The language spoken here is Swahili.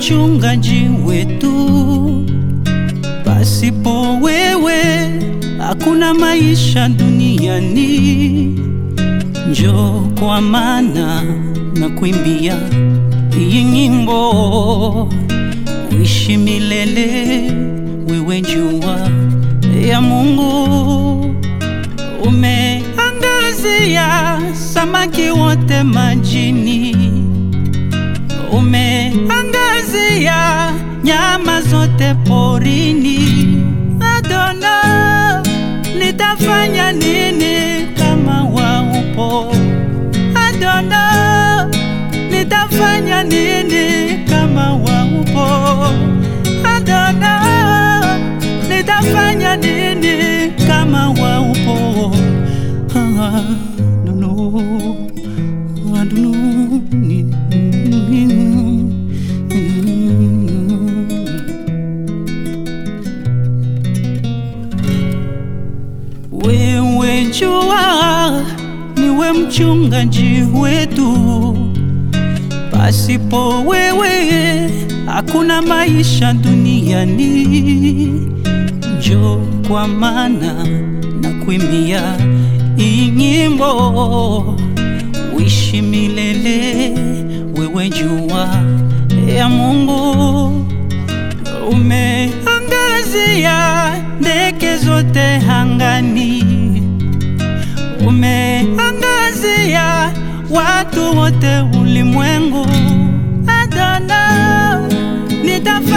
mchungaji wetu. Pasipo wewe hakuna maisha duniani. Njoo kwa maana na kuimbia hii nyimbo, uishi milele, wewe jua ya Mungu. Umeangazia samaki wote majini, umeangazia nyama zote porini. Adona, nitafanya nini kama waupo? Adona, nitafanya nini kama waupo? Adona, nitafanya nini kama waupo? Ah, no, no, I don't know. Wewe jua niwe mchungaji wetu, pasipo wewe hakuna maisha duniani. Njoo kwa maana na kuimbia hii nyimbo, uishi milele, wewe jua ya Mungu. Umeangazia ndege zote angani, umeangazia watu wote ulimwengu. Adona, nitafanya